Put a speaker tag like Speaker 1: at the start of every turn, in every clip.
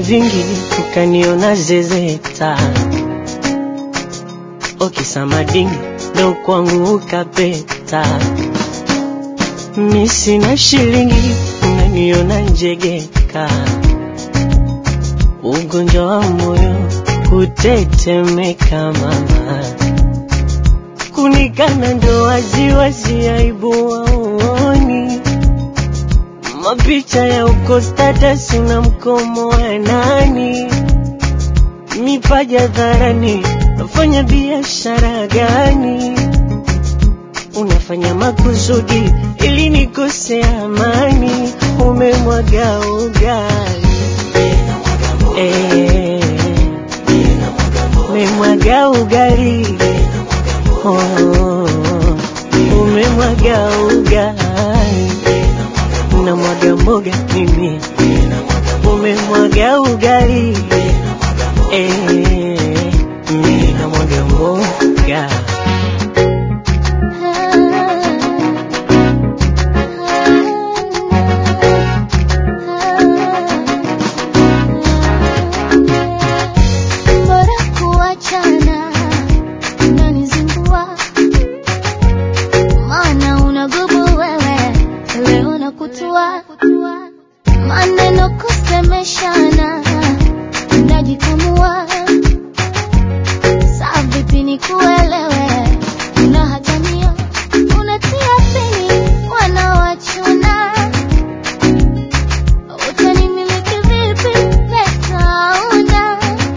Speaker 1: vingi ukaniona zezeta, okisamadingi ndo kwangu ukapeta. Mi sina shilingi unaniona njegeka, ugonjwa wa moyo kutetemeka mama, kunikana ndo waziwazi, aibu waoni mapicha ya uko status na mkomo wa nani, mipaja dharani, nafanya biashara gani? Unafanya makusudi ili nikose amani, umemwaga ugali eh, umemwaga ugali oh, umemwaga ugali na mwaga mboga mimi, umemwaga ugali eh, mimi na mwaga mboga
Speaker 2: Bora kuachana, unanizingua maana unagubu wewe, leo nakutua maneno kusemeshana, unajikamua saa vipi nikuelewe, unahatania unatia pini wanaoachuna utanimiliki vipi netauna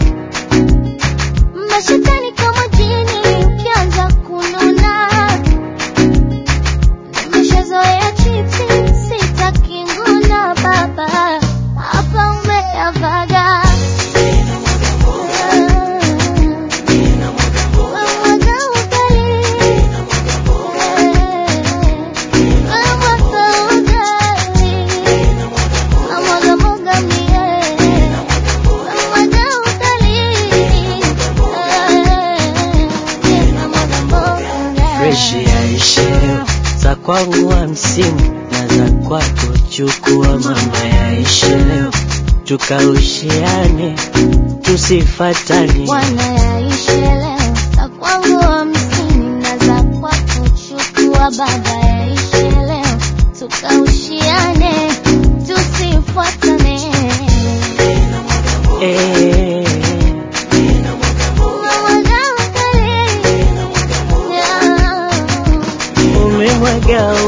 Speaker 2: mashetani kama jini ukianza kununa nimeshazoea chiti sitaki nguna baba hapa umeyavaga Wamwaga ugali. Wamwaga ugali. Wamwaga mwaga mie. Wamwaga ugali. Wamwaga mboga.
Speaker 1: fresh yaishe leo, za kwangu hamsini na za kwako chukua mama, yaishe leo, tukaushiane tusifatane.
Speaker 2: Bwana yaishe leo, za kwangu hamsini na za kwako chukua baba, yaishe leo, tukaushiane tusifuatane.
Speaker 1: Eh,
Speaker 2: Mwaga ugali. Yeah.
Speaker 1: umemwaga